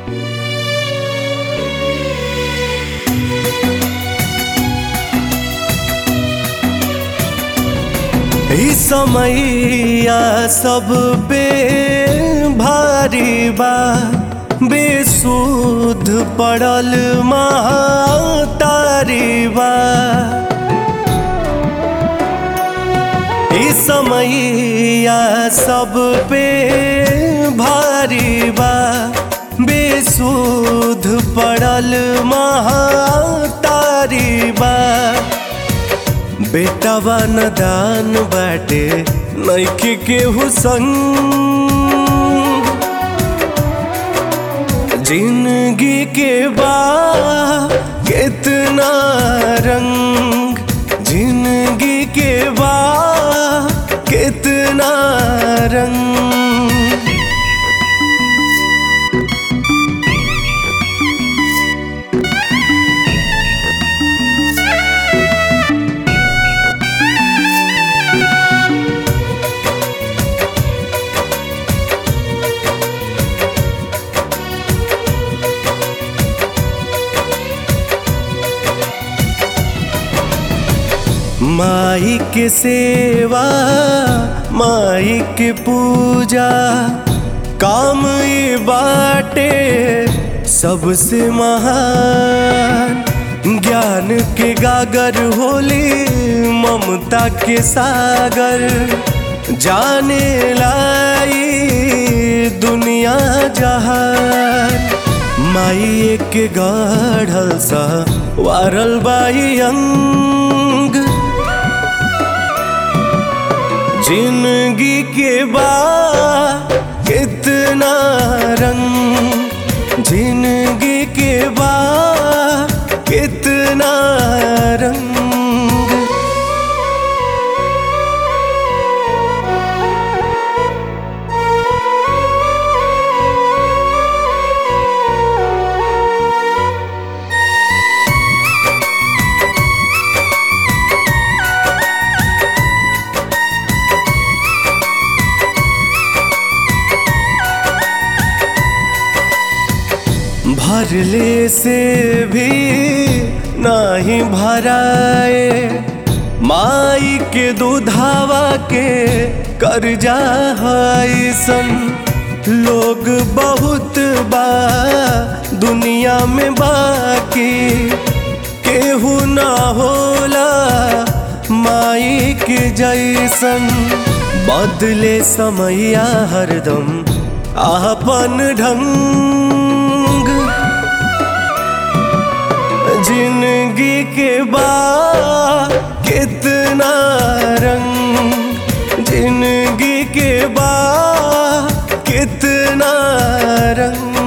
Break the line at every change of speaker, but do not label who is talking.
ई समैया सब पे भारी बा बेसुध पड़ल महतारी बा ई समैया सब पे भारी बा बेसुध पड़ल महतारी बा बेटावा न दान बाटे नैखे केहू संग जिंदगी के बा कितना रंग जिंदगी के बा कितना रंग माई के सेवा माई के पूजा काम ये बाटे सबसे महान ज्ञान के गागर होली ममता के सागर जाने लाई दुनिया जहान माई एक गढ़ल सा वारल बाई अंग जिंदगी के बा कितना रंग जिंदगी के बा कितना रंग भरले से भी नहीं भराए माई के दूधावा के कर्जा है सन लोग बहुत बा दुनिया में बाकी केहू ना होला माई के जैसन बदले समैया हरदम आपन ढंग जिंदगी के बा कितना रंग जिंदगी के बा कितना रंग